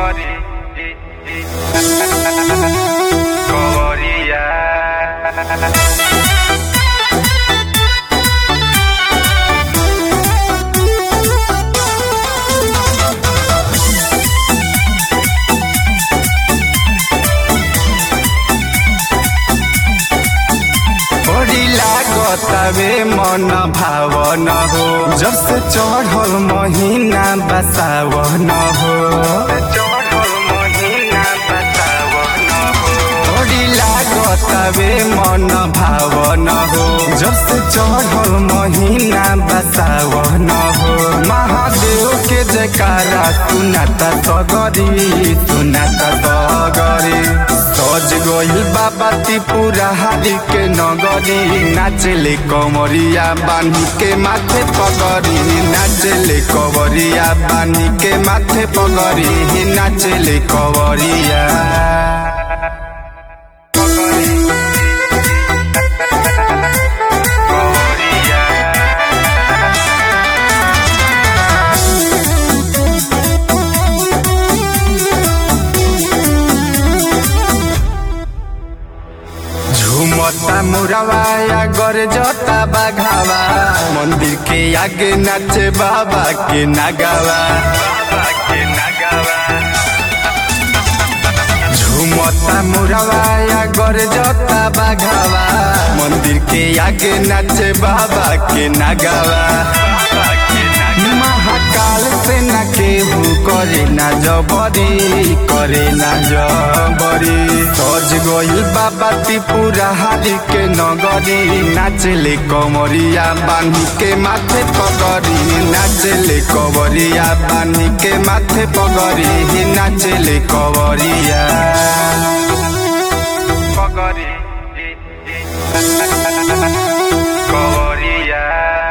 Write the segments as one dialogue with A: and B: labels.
A: Cori. Coria.
B: बड़ी लागतावे मन भावन हो जब से चढ़ल महीना बसावन हो
A: चढ़ल महीना बतावन हो
B: बड़ी लागतावे मन भावन हो जब से चढ़ल महीना बसावन हो महादेव के जयकारा सुनाता सगरी सुनाता सगरी सज गई बाबा त्रिपुरा हारी के नगरी नाचले कमरिया बानी के माथे पगरी नाचले कवरिया बानी के माथे पगरी नाचले कवरिया
A: Coria.
B: झुमता मुरवाया गर जता बाघावा मंदिर के आगे नाचे बाबा के नागावा
A: Baba que nagawa.
B: झुमता मुरवाया गर जता बाघावा मंदिर के आगे नाचे बाबा के नागावा
A: Baba que nagawa.
B: महाकाल से न केहू करे ना जबरी करे ना जबरी सज गई बाबा त्रिपुरा हारी के नगरी नाचले कमरिया बानी के माथे पगरी नाचले कवरिया बानी के माथे पगरी नाचले कवरिया
A: Cori. Coria.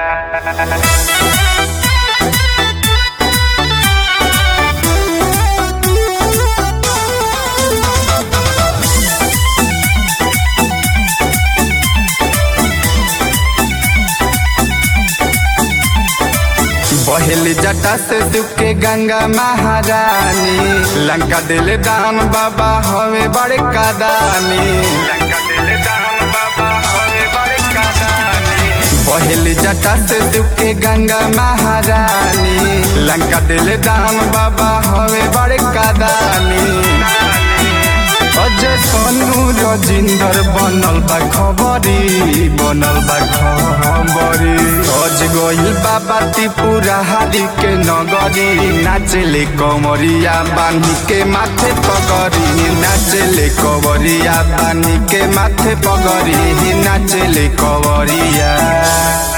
B: बहेल जटा से दुखे गंगा महारानी लंका दिल दान बाबा हवे बड़े कादानी
A: Lanka dile dam baba hore bade kadani.
B: बहेल जटा से दुखे गंगा महारानी लंका दिल दान बाबा हवे बड़े कादानी अजय सोनू रजिंदर बनल बा खबरी बनल बा खबरी सज गई बाबा त्रिपुरा हारी के नगरी नाचले कमरिया बानी के माथे पगरी नाचले कवरिया बानी के माथे पगरी नाचले कवरिया